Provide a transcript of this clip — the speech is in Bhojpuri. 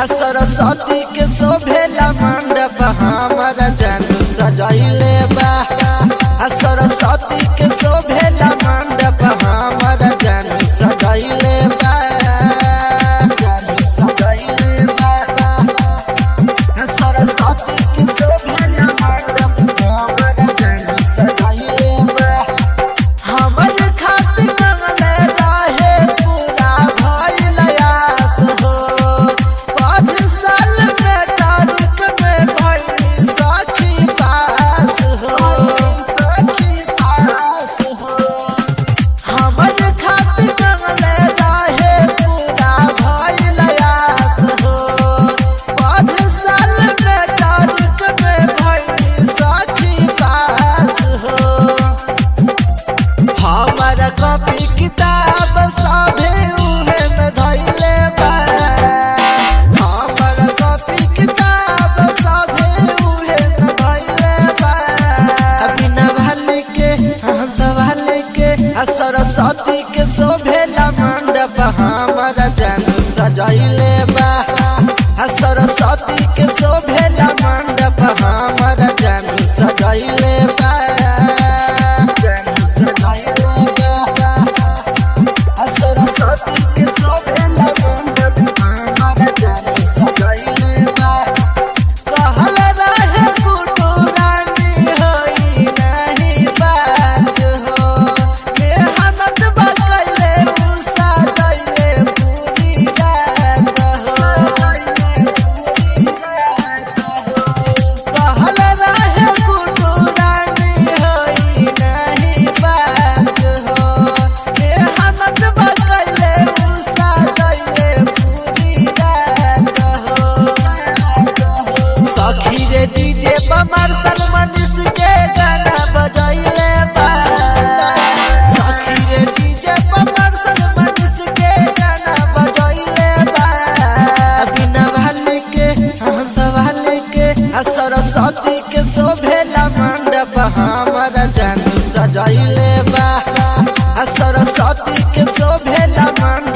आ सरस्वती के शोभेला मंडप हमारा जानू सजैले बा आ सरस्वती के शोभेला मंडप हमारा जानू सजैले बा जानू सजैले बा आ सरस्वती के शोभेला मंडप हमारा जानू सजैले बा हमर खातिर कमले रहे पूरा भइल आस हो पाँच साल में तारीख में भइल सखी पास हो सखी पास हो हमर खातिर कमले रहे पूरा भइल आस हो पाँच साल में तारीख में भइल सखी पास हो हमारा कॉपी किताब सभे उहे में धैले बा हमारा कॉपी किताब सभे उहे में धैले बा बिना भाले के हम सवाल के आ सरस्वती के शोभेला मंडप हमारा जानू सजैले बा आ सरस्वती के शोभेला मंडप हमारा जानू सजैले बा जानू सजैले बा आ सरस्वती के शोभेला मंडप हमारा जानू सजैले बा कहल रहे गुड्डू रानी होई नहीं बात हो मेहनत बकैले उषा दैले पूरी रात हो कहल रहे गुड्डू रानी होई नहीं बात हो मेहनत बकैले उषा दैले पूरी रात हो सखी रे डीजे बमर सलमान के गाना बजैले बा सखी रे डीजे बमर सलमान के गाना बजैले बा बिना भाले के हम सवाल के आ सरस्वती के शोभेला मंडप हमारा जानू सजैले बा आ सरस्वती के शोभेला मंडप